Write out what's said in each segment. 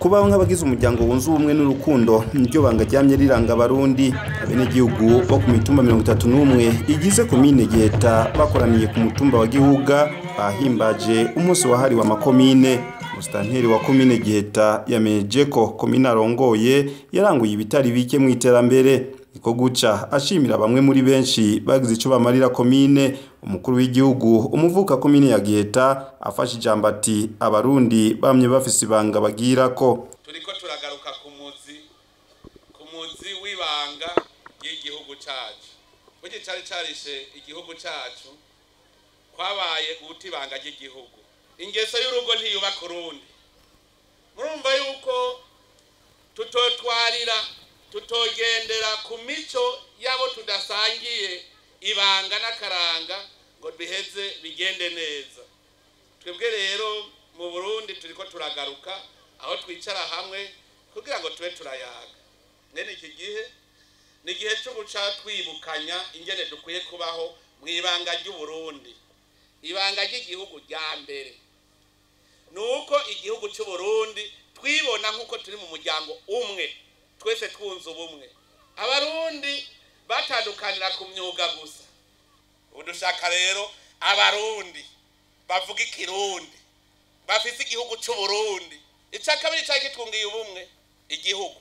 kubaho nk'abagize umuryango wunze ubumwe n'urukundo niryo banga ryamye riranga abarundi abenegihugu bo ku mitumba mirongo itatu n'umwe igize komine giheta bakoraniye ku mutumba wa gihuga bahimbaje umunsi wahariwe amakomine musitanteri wa komine giheta yamenyeje ko komine arongoye yaranguye ibitari bike mu iterambere niko guca ashimira bamwe muri benshi bagize icyo bamarira komine umukuru w'igihugu umuvuka komine ya giheta afashe ijambo ati abarundi bamye bafise ibanga bagira ko turiko turagaruka ku muzi ku muzi w'ibanga y'igihugu cacu burya cari carishe igihugu cacu kwabaye uta ibanga ry'igihugu ingeso y'urugo ntiyubaka urundi murumva yuko tutotwarira tutogendera ku mico y'abo tudasangiye ibanga n'akaranga ngo biheze bigende neza twebwe rero mu burundi turiko turagaruka aho twicara hamwe kugira ngo tube turayaga mwene iki gihe ni igihe cyo guca twibukanya ingene dukwiye kubaho mu ibanga ry'uburundi ibanga ry'igihugu rya mbere ni uko igihugu cy'uburundi twibona nk'uko turi mu muryango umwe twese twunze ubumwe abarundi batandukanira ku myuga gusa ubu dushaka rero abarundi bavuga ikirundi bafise igihugu cy'uburundi icya kabiri cyari kitwungiye ubumwe igihugu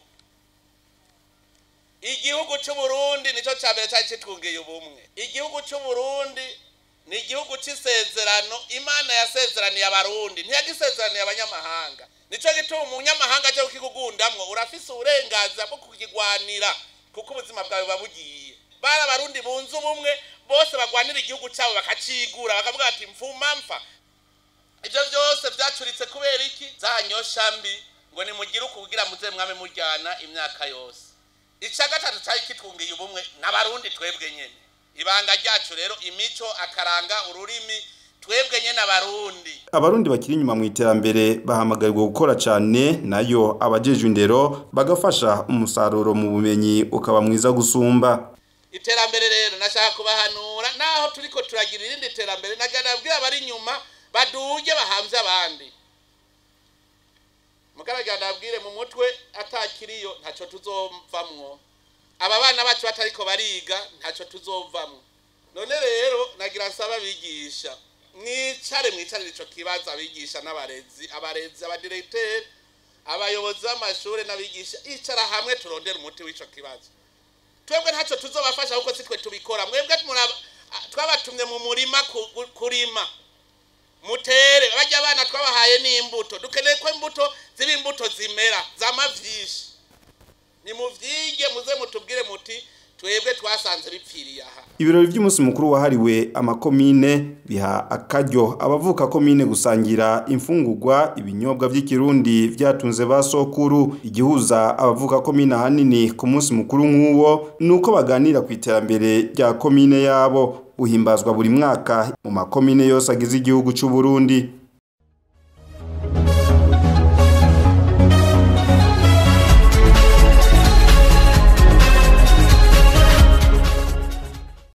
igihugu cy'uburundi nicyo cya mbere cyari kitwungiye ubumwe igihugu cy'uburundi ni igihugu cy'isezerano imana yasezeraniye abarundi ntiyagisezeraniye abanyamahanga nicyo gituma umunyamahanga cyo kukigugundamwo urafise uburenganzira bwo kukigwanira kuko ubuzima bwawe buba bugiye bari abarundi bunze ubumwe bose bagwanira igihugu cyabo bakacigura bakavuga bati mfuma mpfa ibyo byose byacuritse kubera iki za nyosha mbi ngo nimugire uku kugira muze mwame mujyana imyaka yose icya gatatu cyari kitwungiye ubumwe n'abarundi twebwe nyine ibanga ryacu rero imico akaranga ururimi twebwe nyine abarundi abarundi bakiri inyuma mu iterambere bahamagarirwa gukora cyane nayo abajejwe indero bagafasha umusaruro mu bumenyi ukaba mwiza gusumba iterambere rero nashaka kubahanura naho turiko turagira irindi terambere naganabwira abari inyuma baduge bahamvye abandi mugaragara nabwire mu mutwe atakiriyo ntaco tuzovamwo aba bana bacu batariko bariga ntaco tuzovamwo none rero nagira nsaba abigisha mwicare mwicarire ico kibazo abigisha n'abarezi abarezi abadiregiteri abayobozi b'amashuri n'abigisha icara hamwe turondere umuti w'ico kibazo twebwe ntacyo tuzobafasha kuko si twe tubikora mwebwe twabatumye mu murima kurima mutere bajya abana twabahaye n'imbuto dukeneye ko imbuto ziba imbuto zimera zama vyinshi nimuvyige muze mutubwire muti twebwe twasanze bipfiriye aha ibirori by'umunsi mukuru wahariwe amakomine biha akaryo abavuka komine gusangira imfungurwa ibinyobwa by'ikirundi byatunze ba sokuru igihuza abavuka komine ahanini ku munsi mukuru nk'uwo ni uko baganira ku iterambere rya komine yabo uhimbazwa buri mwaka mu makomine yose agize igihugu cy'u Burundi